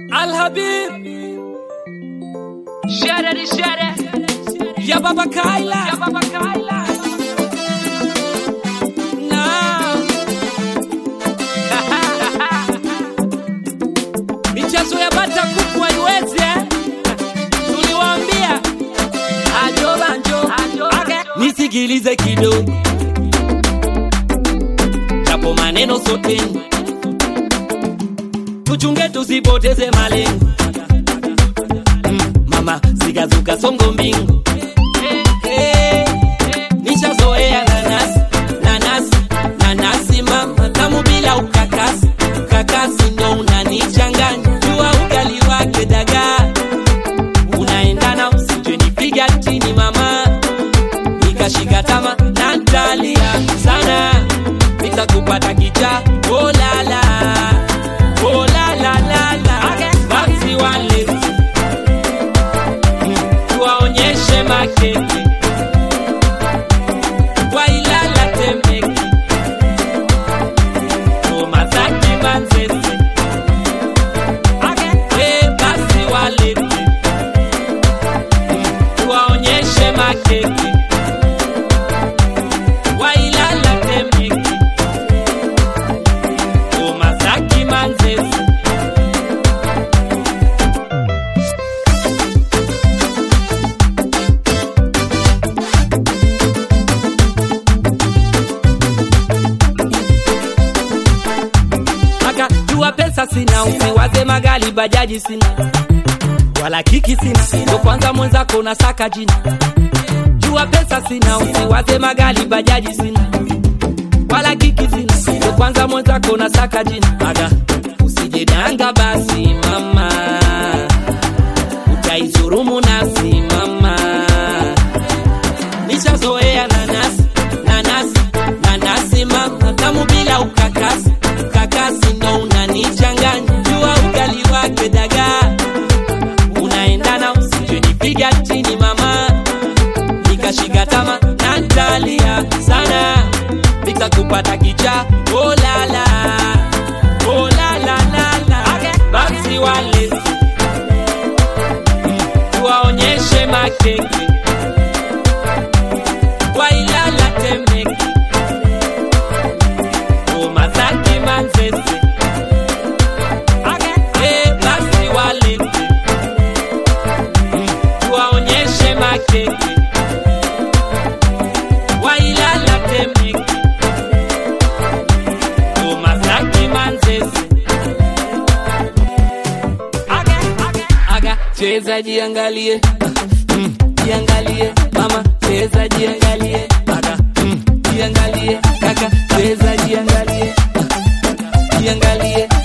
Al Habib Shere ni shere ya Baba Kaila ya Baba Kaila. na michezo ya bata kuku haiwezi eh? Tuliwaambia ajo banjo Ajo, Okay. ajo. nisikilize kidogo, japo maneno sote tuchunge, tusipoteze malengo. Mm, mama zikazuka songo mbingu hey, nishazoea nanasi nanasi nanasi mama tamu bila ukakasi ukakasi ndo unanichanganya jua ugali wake dagaa unaendana usije nipiga chini mama nikashika tama na ntalia sana nitakupata kicha olala olalalala basi wale Mm, tuwaonyeshe makeke wailala temeke omazaki manzese Eh, basi walete Mm, tuwaonyeshe makeke wailala temeke omazaki manzese akajua pesa sina usiwaze magali bajaji sina wala kiki sina ndo kwanza mwenzako na saka jina jua pesa sina usiwaze magali bajaji sina wala kiki sina ndo kwanza mwenzako na saka jina aga usijedanga basi mama utaizurumu nasi mama nishazoea nanasi nanasi nanasi mama tamu bila ukakasi ukakasi ndo unanichanganya jua ugali wake dagaa unaendana usijenipiga chini mama nikashika tama na ntalia sana nikakupata kicha olala olalalala basi wale Mm, tuwaonyeshe makeke wailala temeke omazaki manzese Eh, basi walete Mm, tuwaonyeshe makeke wailala temeke omazaki manzese aga cheza jiangalie Mm, jiangalie mama cheza jiangalie aga mm, jiangalie kaka cheza jiangalie jiangalie